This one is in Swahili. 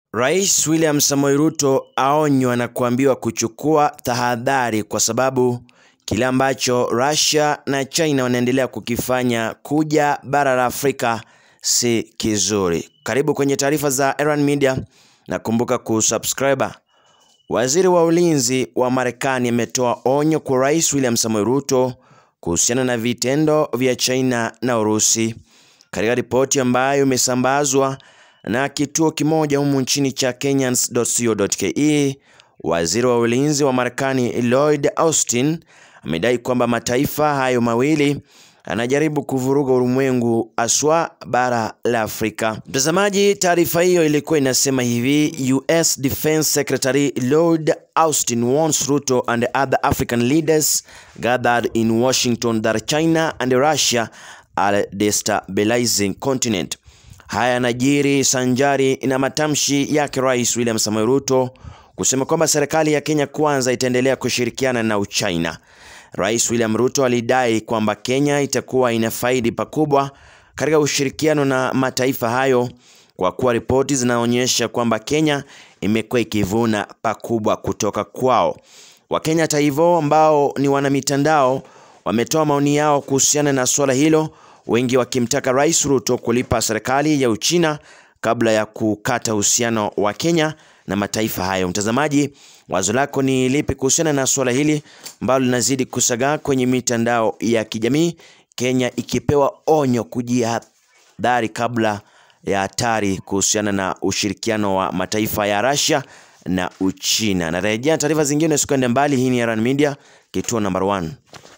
Rais William Samoei Ruto aonywa na kuambiwa kuchukua tahadhari kwa sababu kile ambacho Russia na China wanaendelea kukifanya kuja bara la Afrika si kizuri. Karibu kwenye taarifa za Erwan Media na kumbuka kusubscribe. Waziri wa ulinzi wa Marekani ametoa onyo kwa Rais William Samoei Ruto kuhusiana na vitendo vya China na Urusi. Katika ripoti ambayo imesambazwa na kituo kimoja humu nchini cha Kenyans.co.ke, waziri wa ulinzi wa Marekani Lloyd Austin amedai kwamba mataifa hayo mawili anajaribu kuvuruga ulimwengu aswa bara la Afrika. Mtazamaji, taarifa hiyo ilikuwa inasema hivi: US Defense Secretary Lloyd Austin warns Ruto and other African leaders gathered in Washington that China and Russia are destabilizing continent. Haya yanajiri sanjari na matamshi yake Rais William Samoei Ruto kusema kwamba serikali ya Kenya kwanza itaendelea kushirikiana na Uchina. Rais William Ruto alidai kwamba Kenya itakuwa inafaidi pakubwa katika ushirikiano na mataifa hayo kwa kuwa ripoti zinaonyesha kwamba Kenya imekuwa ikivuna pakubwa kutoka kwao. Wakenya hata hivyo, ambao ni wanamitandao, wametoa maoni yao kuhusiana na suala hilo, wengi wakimtaka Rais Ruto kulipa serikali ya Uchina kabla ya kukata uhusiano wa Kenya na mataifa hayo. Mtazamaji, wazo lako ni lipi kuhusiana na suala hili ambalo linazidi kusagaa kwenye mitandao ya kijamii, Kenya ikipewa onyo kujihadhari kabla ya hatari kuhusiana na ushirikiano wa mataifa ya Russia na Uchina. Narejea taarifa zingine, usikwende mbali. Hii ni Erwan Media, kituo number one.